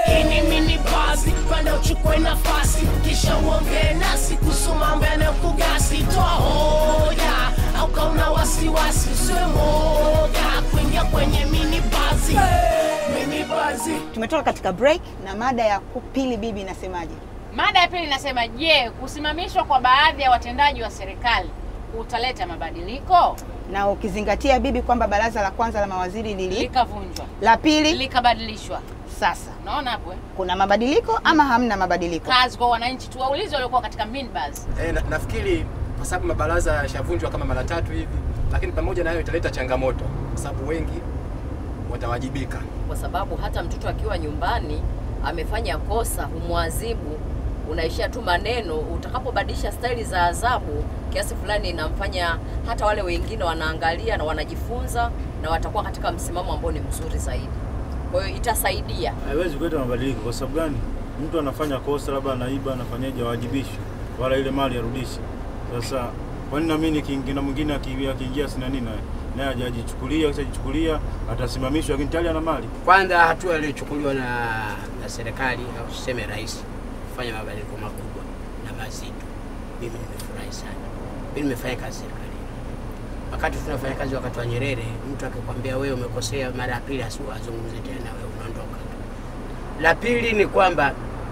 Hii ni mini basi, panda uchukue nafasi, kisha uongee nasi kuhusu mambo yanayokugasi. Toa hoja au kauna wasiwasi, usiwe moga kuingia kwenye mini basi. Mini basi. Tumetoka katika break na mada ya pili, bibi inasemaje? Mada ya pili inasema, je, kusimamishwa kwa baadhi ya watendaji wa serikali kutaleta mabadiliko? Na ukizingatia bibi kwamba baraza la kwanza la mawaziri lili Likavunjwa, la pili likabadilishwa. sasa Unaona hapo eh? kuna mabadiliko ama hamna mabadiliko? Kazi kwa wananchi, tuwaulize waliokuwa katika minibus. E, na, nafikiri kwa sababu mabaraza yashavunjwa kama mara tatu hivi, lakini pamoja na hayo italeta changamoto kwa sababu wengi watawajibika. kwa sababu hata mtoto akiwa nyumbani amefanya kosa humwadhibu, unaishia tu maneno. Utakapobadilisha staili za adhabu kiasi fulani, inamfanya hata wale wengine wanaangalia na wanajifunza na watakuwa katika msimamo ambao ni mzuri zaidi. Kwa hiyo itasaidia. haiwezi kuleta mabadiliko. Kwa sababu gani? Mtu anafanya kosa, labda anaiba, anafanyaje, awajibishwe wala ile mali arudishe. Sasa kwa nini na mimi nikiingia na mwingine aki- akiingia sina nini naye naye hajajichukulia, kisha jichukulia atasimamishwa, lakini tayari ana mali. Kwanza hatua iliyochukuliwa na, na serikali au tuseme rais kufanya mabadiliko makubwa na mazito, mimi nimefurahi sana. Mimi nimefanya kazi serikalini. Wakati tunafanya kazi wakati wa Nyerere, mtu akikwambia wewe umekosea mara ya pili, asiwazungumze tena, wewe unaondoka tu. La pili ni kwamba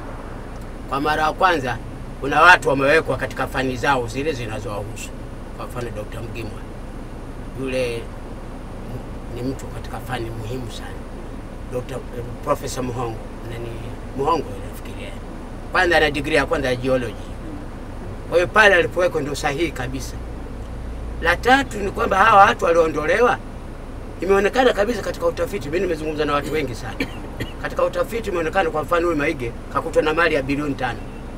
kwa mara ya kwanza kuna watu wamewekwa katika fani zao zile zinazowahusu. Kwa mfano Dr. Mgimwa yule ni mtu katika fani muhimu sana. Dr. eh, Professor Muhongo nani Muhongo nafikiria, kwanza ana degree ya kwanza ya geology. Kwa hiyo pale alipowekwa ndio sahihi kabisa. La tatu ni kwamba hawa watu walioondolewa, imeonekana kabisa katika utafiti. Mimi nimezungumza na watu wengi sana katika utafiti, imeonekana kwa mfano huyu Maige kakutwa na mali ya bilioni tano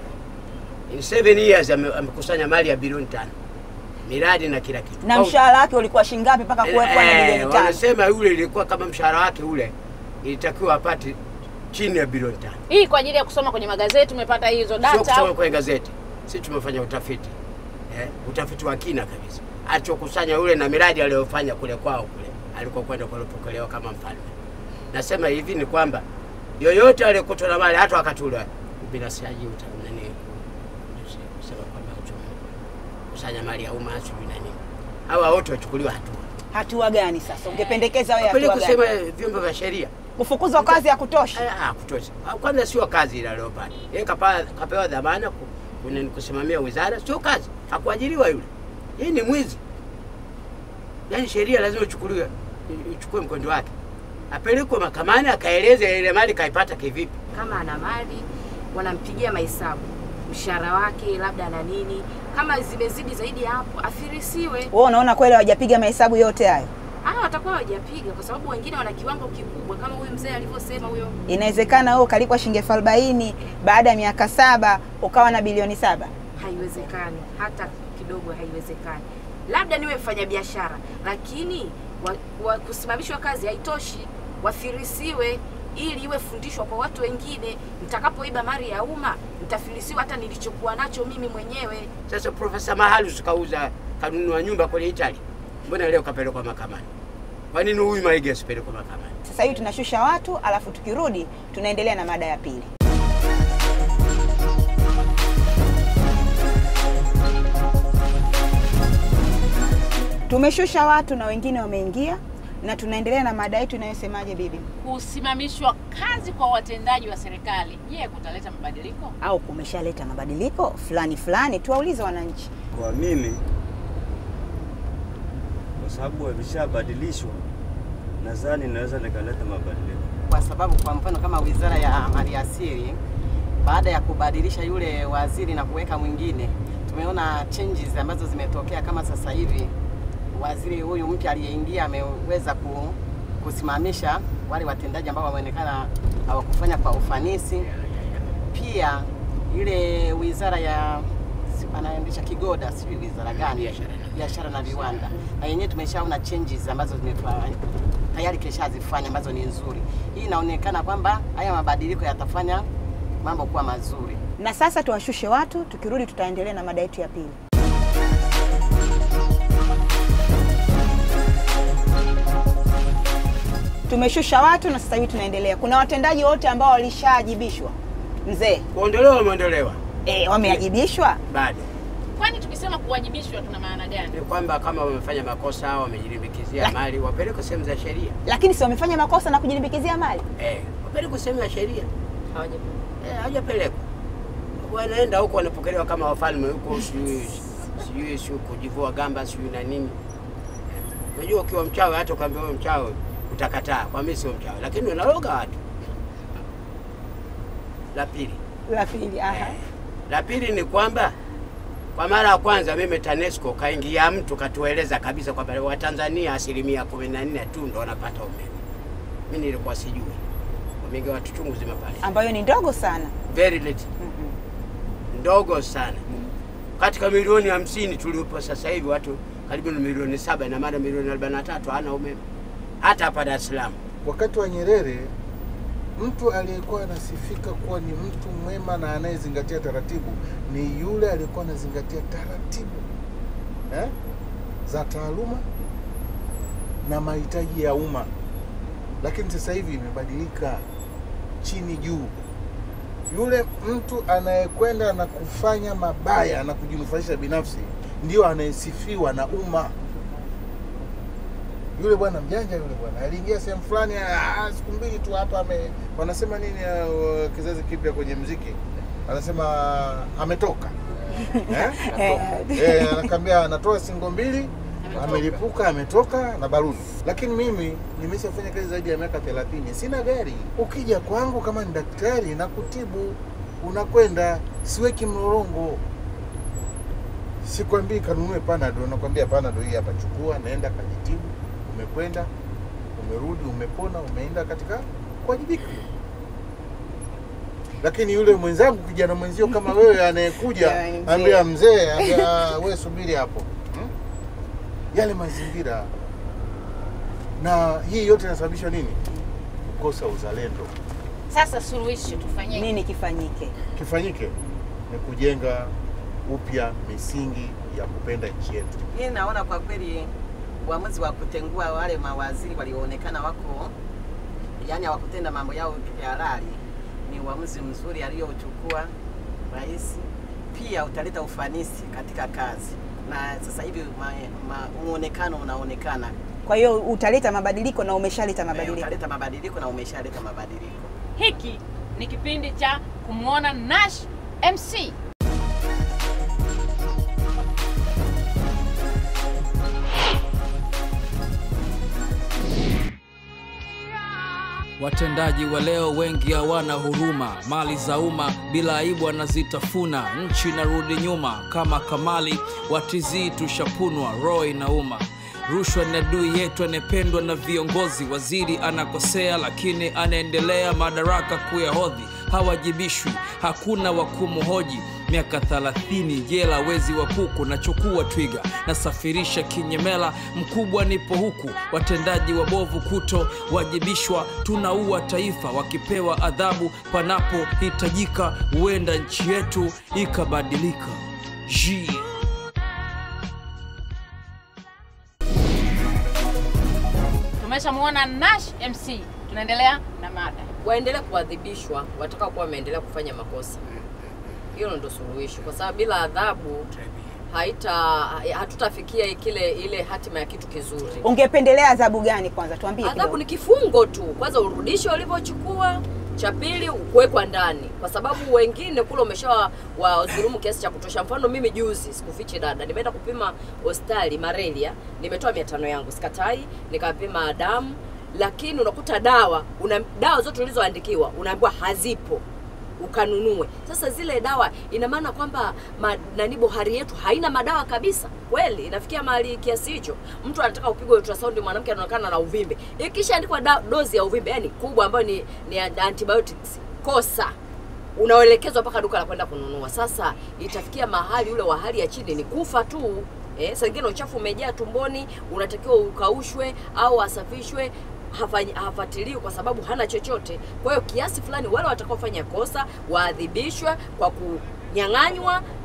in seven years ame- amekusanya mali ya bilioni tano miradi na kila kitu Na Kwa- mshahara wake ulikuwa shingapi mpaka kuwekwa na Eh, milioni tano? wanasema yule ilikuwa kama mshahara wake ule ilitakiwa apate chini ya bilioni tano. Hii kwa ajili ya kusoma kwenye magazeti tumepata hizo Sio data. kusoma kwenye gazeti. Sisi tumefanya utafiti eh, utafiti wa kina kabisa, alichokusanya yule na miradi aliyofanya kule kwao kule alikokwenda kulipokelewa kama mfalme. Nasema hivi ni kwamba yoyote aliyekutwa na mali hata wakati ule ubinafsishaji uta- nani kusema kwamba uchu- kusanya mali ya umma sijui na nini, hawa wote wachukuliwa hatua Hatua gani sasa ungependekeza wewe? Kweli Hatua kusema gani? vyombo vya sheria Kufukuzwa kazi ya kutosha? Ah, kutosha. Ah, Kwanza sio kazi ile aliyopata yeye, kapa- kapewa dhamana ku- kune- kusimamia wizara, sio kazi, hakuajiriwa yule. Yeye ni mwizi. Yaani sheria lazima ichukuliwe, i- ichukue mkondo wake, apelekwe mahakamani akaeleze ile mali kaipata kivipi. kama ana mali wanampigia mahesabu mshahara wake labda na nini, kama zimezidi zaidi ya hapo afirisiwe. Wewe unaona kweli hawajapiga mahesabu yote hayo? Ah, watakuwa hawajapiga kwa sababu wengine wana kiwango kikubwa kama huyu mzee alivyosema huyo. Inawezekana wewe ukalipwa shilingi elfu arobaini baada ya miaka saba ukawa na bilioni saba. Haiwezekani hata kidogo, haiwezekani. Labda niwe mfanyabiashara, lakini wa, wa, kusimamishwa kazi haitoshi, wafirisiwe ili iwe fundishwa kwa watu wengine. Nitakapoiba mali ya umma nitafirisiwa hata nilichokuwa nacho mimi mwenyewe. Sasa Profesa Mahalus kauza kanunua nyumba kule Italy, mbona leo kapelekwa mahakamani? Kwa nini huyu Maige asipelekwe mahakamani? Sasa hivi tunashusha watu, alafu tukirudi tunaendelea na mada ya pili. Tumeshusha watu na wengine wameingia, na tunaendelea na mada yetu inayosemaje, bibi? Kusimamishwa kazi kwa watendaji wa serikali, je, kutaleta mabadiliko? Au kumeshaleta mabadiliko fulani fulani? Tuwaulize wananchi. Kwa mimi, kwa sababu wameshabadilishwa, nadhani naweza nikaleta mabadiliko. kwa sababu kwa mfano kama wizara ya maliasili baada ya kubadilisha yule waziri na kuweka mwingine, tumeona changes ambazo zimetokea. Kama sasa hivi waziri huyu mpya aliyeingia ameweza ku, kusimamisha wale watendaji ambao wameonekana hawakufanya kwa ufanisi. Pia ile wizara ya si- anaendesha Kigoda, sijui wizara gani, biashara na viwanda, na yenyewe tumeshaona changes ambazo zimefanya tayari keshazifanya ambazo ni nzuri. Hii inaonekana kwamba haya mabadiliko yatafanya mambo kuwa mazuri. Na sasa tuwashushe watu, tukirudi tutaendelea na mada yetu ya pili. tumeshusha watu na sasa hivi tunaendelea. Kuna watendaji wote ambao walishaajibishwa mzee, Kuondolewa wameondolewa, eh, wameajibishwa bado Kwani tukisema kuwajibishwa tuna maana gani? ni kwamba kama wamefanya makosa, wamejilimbikizia La- mali, wapelekwe sehemu za sheria lakini si wamefanya makosa na kujilimbikizia mali. eh, wapelekwe sehemu ya sheria Hawaja- eh, hawajapelekwa. Wanaenda huko wanapokelewa kama wafalme huko, sijui sijui sijui kujivua gamba sijui na nini. Unajua, ukiwa mchawi hata ukaambia wewe mchawi utakataa, kwa mimi sio mchawi, lakini unaloga watu. La pili La pili, aha. La pili ni kwamba kwa mara ya kwanza mimi TANESCO kaingia mtu katueleza kabisa kwamba Watanzania asilimia kumi na nne tu ndo wanapata umeme. Mimi nilikuwa sijui, wameingia watu chungu zima pale, ambayo ni ndogo sana. very little, ndogo sana. Katika milioni hamsini tuliopo sasa hivi watu karibu na milioni saba, na maana milioni arobaini na tatu hana umeme hata hapa Dar es Salaam. Wakati wa Nyerere, mtu aliyekuwa anasifika kuwa ni mtu mwema na anayezingatia taratibu ni yule aliyekuwa anazingatia taratibu eh, za taaluma na mahitaji ya umma. Lakini sasa hivi imebadilika, chini juu. Yule mtu anayekwenda na kufanya mabaya na kujinufaisha binafsi ndio anayesifiwa na umma yule bwana mjanja yule bwana aliingia sehemu fulani ah, siku mbili tu hapa ame wanasema nini uh, kizazi kipya kwenye mziki anasema ametoka eh? eh, anakwambia anatoa singo mbili amelipuka ametoka na barudi lakini mimi nimeshafanya kazi zaidi ya miaka 30 sina gari ukija kwangu kama ni daktari na kutibu unakwenda siweki mlolongo sikwambii kanunue panado nakwambia panado hii hapa chukua naenda kajitibu umekwenda umerudi umepona umeenda katika kuwajibika lakini yule mwenzangu kijana mwenzio kama wewe anayekuja Jamani, mzee. ambia mzee ambia we subiri hapo hmm? yale mazingira na hii yote inasababishwa nini kukosa uzalendo Sasa suluhisho tufanyie Nini kifanyike? kifanyike ni kujenga upya misingi ya kupenda nchi yetu Mimi naona kwa kweli uamuzi wa kutengua wale mawaziri walioonekana wako yani hawakutenda mambo yao ya halali ni uamuzi mzuri aliochukua rais. Pia utaleta ufanisi katika kazi, na sasa hivi ma, ma, muonekano unaonekana Kwa hiyo utaleta mabadiliko na umeshaleta Eh, mabadiliko. utaleta mabadiliko na umeshaleta mabadiliko. hiki ni kipindi cha kumwona Nash MC. Watendaji wa leo wengi hawana huruma, mali za umma bila aibu wanazitafuna, nchi inarudi nyuma kama Kamali watizii tushapunwa, roho inauma. Rushwa ni adui yetu anayependwa na viongozi. Waziri anakosea lakini anaendelea madaraka kuyahodhi, hawajibishwi, hakuna wa kumhoji. Miaka 30 jela, wezi wa kuku, nachukua twiga, nasafirisha kinyemela, mkubwa nipo huku. Watendaji wabovu kuto wajibishwa, tunaua taifa. Wakipewa adhabu panapohitajika, huenda nchi yetu ikabadilika. Jii. Tumeshamwona Nash MC, tunaendelea na mada. waendelee kuadhibishwa watakao kuwa wameendelea kufanya makosa. Hilo ndo suluhisho, kwa sababu bila adhabu haita hatutafikia kile ile hatima ya kitu kizuri. Ungependelea adhabu gani kwanza? Tuambie Adhabu kidogo. ni kifungo tu, kwanza urudishe ulivyochukua, cha pili kuwekwa ndani, kwa sababu wengine kule umesha wadhulumu kiasi cha kutosha. Mfano mimi juzi, sikufichi dada, nimeenda kupima hospitali malaria, nimetoa mia tano yangu, sikatai, nikapima damu, lakini unakuta dawa una dawa zote ulizoandikiwa unaambiwa hazipo ukanunue. Sasa zile dawa ina maana kwamba ma, nani bohari yetu haina madawa kabisa? Kweli inafikia mahali kiasi hicho? Mtu anataka upigwe ultrasound, mwanamke anaonekana na uvimbe, ikishaandikwa da- dozi ya uvimbe yani kubwa ambayo ni, ni antibiotics, kosa unaelekezwa mpaka duka la kwenda kununua. Sasa itafikia mahali ule wa hali ya chini ni kufa tu. Eh, saa ingine uchafu umejaa tumboni, unatakiwa ukaushwe au asafishwe hafanyi- hafuatiliwi kwa sababu hana chochote. Kwa hiyo kiasi fulani wale watakaofanya kosa waadhibishwe kwa kunyang'anywa,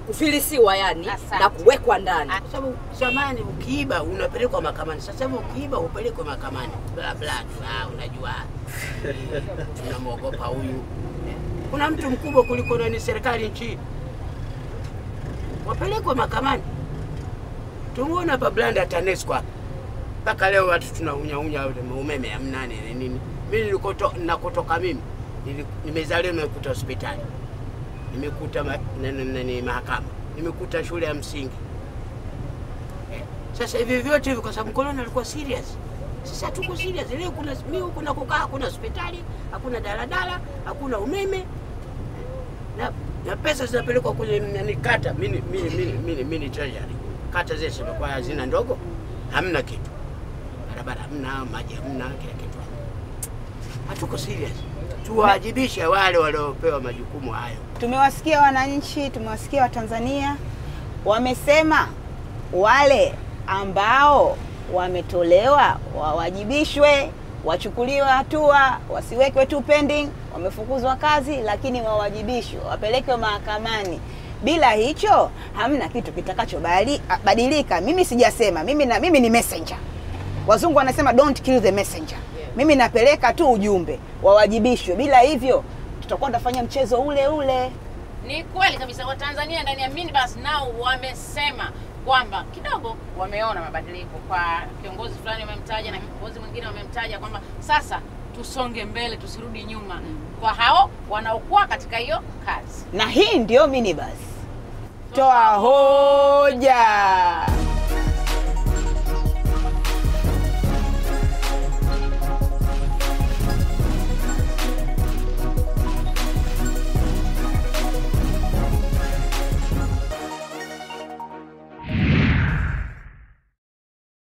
kufilisiwa yani na kuwekwa ndani. Kwa sababu zamani ukiiba unapelekwa mahakamani, sasa hivi ukiiba upelekwe mahakamani, bla bla tu. Ah, unajua tunamwogopa huyu. Kuna mtu mkubwa kuliko nani serikali nchini, wapelekwe mahakamani. Tumuona hapa Blanda TANESCO hapa mpaka leo watu tunaunyaunyaa umeme hamna nini nini. Mimi nilikoto nakotoka mimi nili- nimezaliwa nimekuta hospitali, nimekuta ma, nani, nani, mahakama, nimekuta shule ya msingi. Eh, Sasa hivi vyote hivi kwa sababu mkoloni alikuwa serious. Sasa tuko serious. Leo kuna mimi huku nakokaa hakuna hospitali, hakuna daladala, hakuna umeme na, na pesa zinapelekwa kwenye nani kata. Mimi mimi mimi mimi mimi treasury. Kata zile zimekuwa hazina ndogo, hamna kitu. Barabara hamna, maji hamna, kila kitu hamna. Hatuko serious. Tuwajibishe wale waliopewa majukumu hayo. Tumewasikia wananchi, tumewasikia Watanzania wamesema wale ambao wametolewa wawajibishwe, wachukuliwe hatua, wasiwekwe tu pending, wamefukuzwa kazi, lakini wawajibishwe, wapelekwe mahakamani. Bila hicho hamna kitu kitakachobadilika. Mimi sijasema, mimi, na, mimi ni messenger. Wazungu wanasema don't kill the messenger. Mimi napeleka tu ujumbe, wawajibishwe. Bila hivyo tutakuwa tunafanya mchezo ule ule. Ni kweli kabisa, Watanzania ndani ya minibus nao wamesema kwamba kidogo wameona mabadiliko kwa kiongozi fulani wamemtaja na kiongozi mwingine wamemtaja kwamba sasa tusonge mbele, tusirudi nyuma kwa hao wanaokuwa katika hiyo kazi. na hii ndio minibus. Toa hoja.